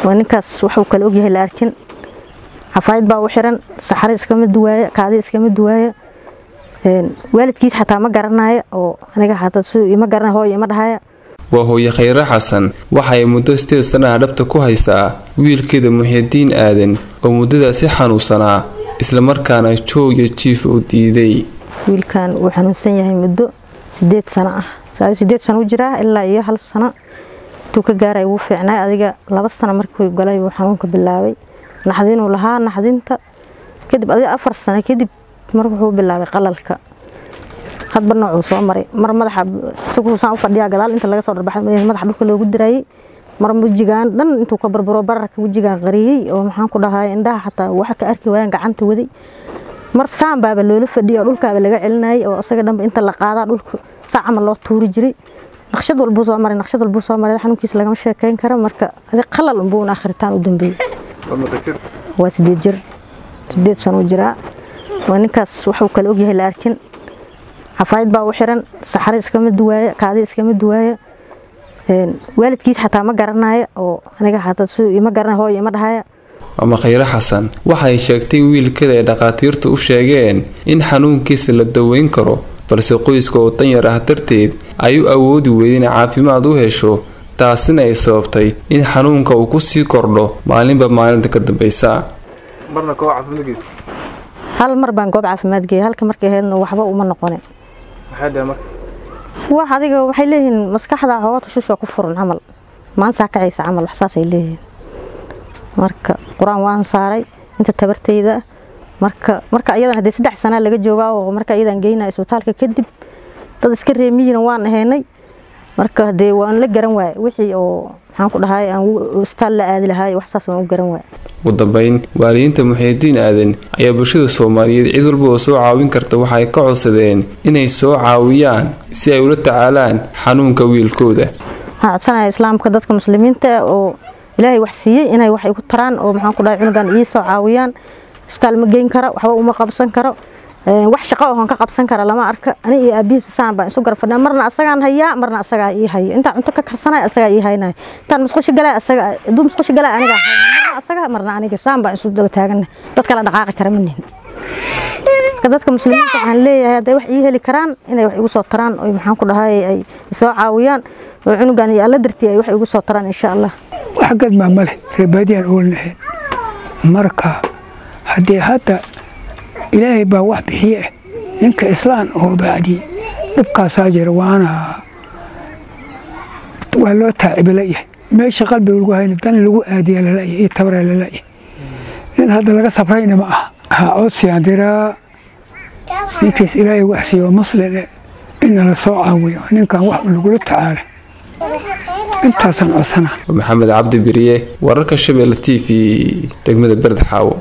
waa ninkaas waxuu kale ogyahay la arkin xafaayad baa u xiran saxare iskama duwaaya kaadi iskama duwaaya waalidkiis xataa ma garanaya oo aniga xataa su ima garanaya hooyo ima dhahaya waa hooye khayre xasan waxa ay muddo sideed sanaha dhabta ku haysaa wiilkeeda muxidiin aadan oo muddadaasi xanuunsanaa islamarkaana jooga jiif u diiday wiilkan uu xanuunsan yahay muddo sideed sano ah sideed sano u jiraa ilaa iyo hal sano intuu ka gaaray wuu fiicnay adiga laba sano markuu galay wuu xanuunka bilaabay naxdinuu lahaa naxdinta kadib adiga afar sano kadib mar wuxuu bilaabay qalalka hadba noocuu soo maray mar madaxa isaguusaan u fadhiyaa gadaal inta laga soo dharbaxay madaxa dhulka loogu diraayey mar wejigaan dhan intuu ka barbaro bararka wejigaan qariyey oo maxaan ku dhahay indhaha xataa waxa ka arki waayaan gacanta waday mar saan baaba loola fadhiyay oo dhulkaaba laga celinayay oo isaga dhanba inta la qaadaa dhulka saa camal loo tuuri jiray naqshad walbuu soo maray naqshad walbuu soo maray xanuunkiisa lagama sheekayn karo marka adi qalal unbuu una akhritaan u dambeeyey waa sideed jir sideed sano u jiraa waa ninkaas waxuu kale ogyahay la arkin xafaayad baa u xiran saxare iskama duwaaya kaadi iskama duwaaya waalidkiis xataa ma garanaya oo aniga xataa su ima garanaya hooyo ima dhahaya ama khayre xasan waxay sheegtay wiilkeeda ay dhakhaatiirtu u sheegeen in xanuunkiisa la daweyn karo balse qoyska oo danyar ah darteed ay u awoodi weydeen caafimaad u hesho taasina ay sababtay in xanuunka uu kusii kordho maalinba maalinta ka dambeysa hal mar baan goob caafimaad geeyay halka markay ahaydna waxba uma noqonin wax adiga waxay leeyihiin maskaxda xoogaa tushushoo ku furan camal maantaa kacaysa camal wax saasay leeyihiin marka qur-aan waan saaray inta tabartayda marka marka iyadan haddee saddex sanaa laga joogaa oo marka iyadan geynaa isbitaalka kadib dad iska reemiyina waan ahaynay marka hadee waan la garan waayay wixii oo maxaan ku dhahay aan isbitaal la aadi lahaay wax saas waan u garan waayay ugu dambeyn waalidiinta muxiidiin aadan ayaa bulshada soomaaliyeed cid walba oo soo caawin karta waxa ay ka codsadeen inay soo caawiyaan si ay ula tacaalaan xanuunka wiilkooda waxaan codsanaya islaamka dadka muslimiinta oo ilaahay wax siiyey inay wax igu taraan oo maxaan ku dhahay cunugan ii soo caawiyaan isbitaal ma geyn karo waxba uma qabsan karo wax shaqo ahoon ka qabsan kara lama arka ani iyo aabihiis saan baan isu garab fadhiya marna asagaan hayaa marna asagaa ii haya intaan cunto ka karsanay asagaa ii haynaya intaan musqusha galay asaga hadduu musqusha galay aniga marna asaga marna aniga saan baan isu daba taagana dad kala dhaqaaqi kara manihin marka dadka muslimiinta waxaan leeyahay hadday wax ii heli karaan inay wax igu soo taraan oo maxaan ku dhahay ay soo caawiyaan oo cunugan iyo alla dartii ay wax igu soo taraan insha allah wax gadmaa ma leh reebaadiyaan oolan ahayn marka haddii hadda ilaahay baa wax bixiye ah ninka islaan oo bacdi dhibkaasaa jira waana waa loo taaciba layahay meesha qalbiga lagu hayna dan lagu aadiya lalayahay iyo tabaraa lalayahay nin hadda laga sabrayna ma aha ha codsiyaan diraa ninkiis ilaahay wax siiyo muslin ina la soo caawiyo ninkan wax lagula tacaala intaasaan codsanaa maxamed cabdi beriye wararka shabeelle t v degmada berd xaawo